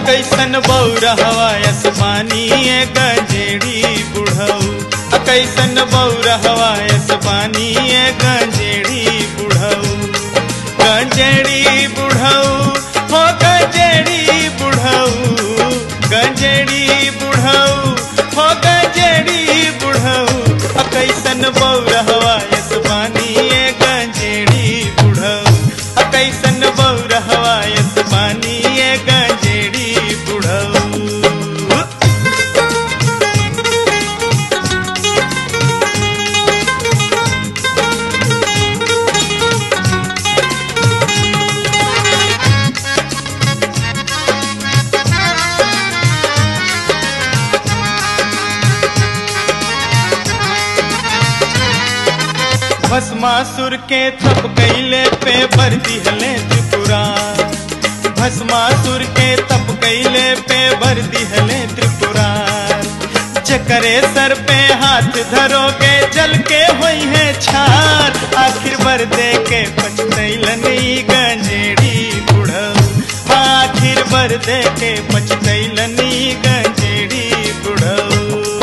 कैसन बौरा हवायस पानी गंजेड़ी बुढ़ऊ कैसन बौरा हवायस पानी गंजेड़ी बुढ़ऊ गंजेड़ी बुढ़ऊ हो गंजेड़ी बुढ़ऊ गंजेड़ी बुढ़ऊ हो गंजेड़ी बुढ़ऊ कैसन बौरा हवायस पानी गंजेड़ी बुढ़ऊ कैसन बौरा हवायस पानी गंजेड़ी बुढ़ऊ भस्मासुर के थप कैले पे भर दिहले त्रिपुरा भस्मासुर के तप कैले पे भर दिहले त्रिपुरा चकरे सर पे हाथ धरोगे जल के होई है छार आखिर बर दे के पछतैलनी गंजेड़ी बुढ़ऊ आखिर बर दे के पछतैलनी गंजेड़ी बुढ़ऊ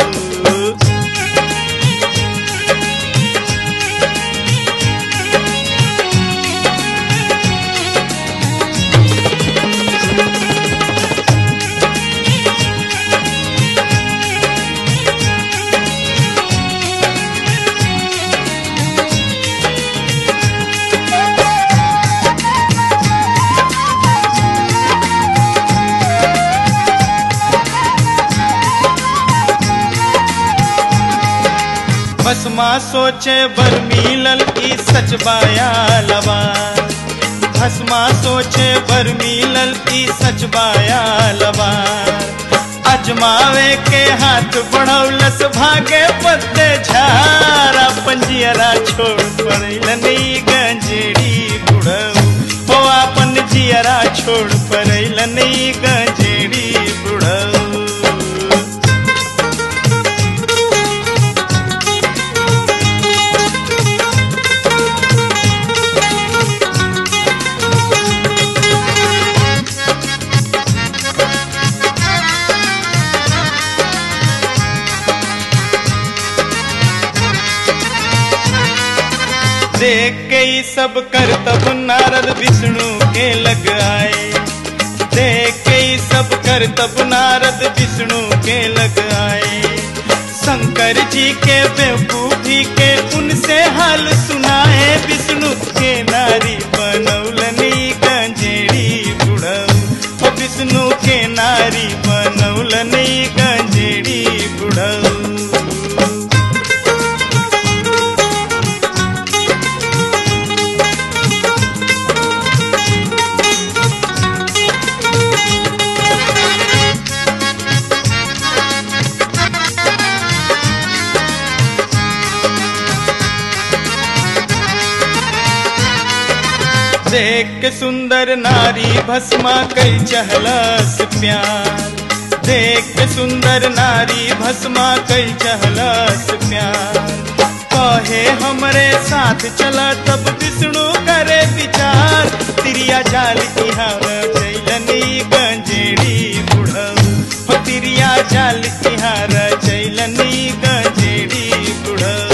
भस्मा सोचे बर मिलल ई सच बाया लवा भस्मा सोचे बर मिलल ई सच बाया लवा अजमावे के हाथ बढ़ौलस भागे पत्ते झारा पंजियरा छोड़ पड़ैलनी गंजेड़ी बुढ़ऊ हो अपन जियरा छोड़ पड़ैलनी गंजेड़ी बुढ़ऊ देख के ही सब कर तब नारद विष्णु के लग आए देख के ही सब कर तब नारद विष्णु के लग आए शंकर जी के बेवकूफी के उनसे हाल सुनाए विष्णु के नारी बनौलनी गंजेड़ी बुढ़ऊ ओ विष्णु के नारी बनौलनी गंजेड़ी बुढ़ऊ देख के सुंदर नारी भस्मा कई चहलस प्यार देख के सुंदर नारी भस्मा कई चहलस प्यार कहे हमरे साथ चला तब विष्णु करे विचार तिरिया जाल इहार चैलनी गंजेड़ी बुढ़ऊ हो तिरिया जाल इहार चैलनी गंजेड़ी बुढ़ऊ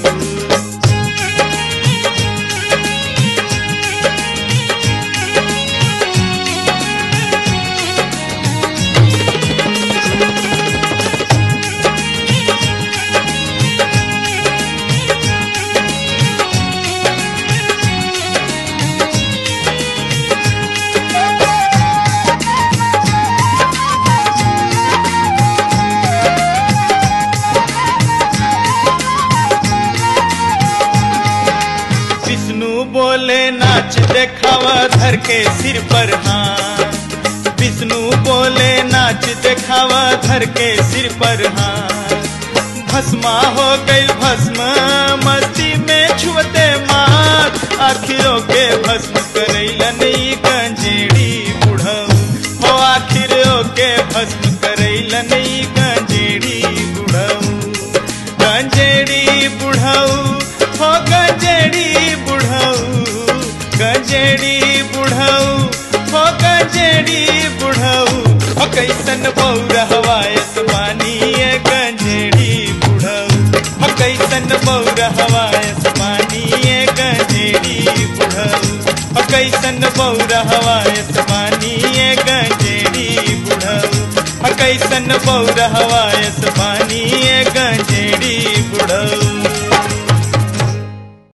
विष्णु बोले नाच देखावा धर के सिर पर हाथ विष्णु बोले नाच देखावा धर के सिर पर हाथ भस्मा हो गई भस्म मस्ती में छुअते मार आखिरों के भस्म करैलनी गंजेड़ी बुढ़ऊ हो आखिरों के भस्म करैलनी गंजेड़ी बुढ़ऊ गंजेड़ी बुढ़ऊ हो गंजेड़ी बुढ़ऊ गंजेड़ी बुढ़ऊ हो गंजेड़ी बुढ़ऊ हो कैसन बौर हवायस पानी गंजेड़ी बुढ़ऊ हो कैसन बौर हवायस पानी गंजेड़ी बुढ़ऊ हो कैसन बौर हवायस पानी गंजेड़ी बुढ़ऊ हो कैसन बौर हवायस पानी गंजेड़ी बुढ़ऊ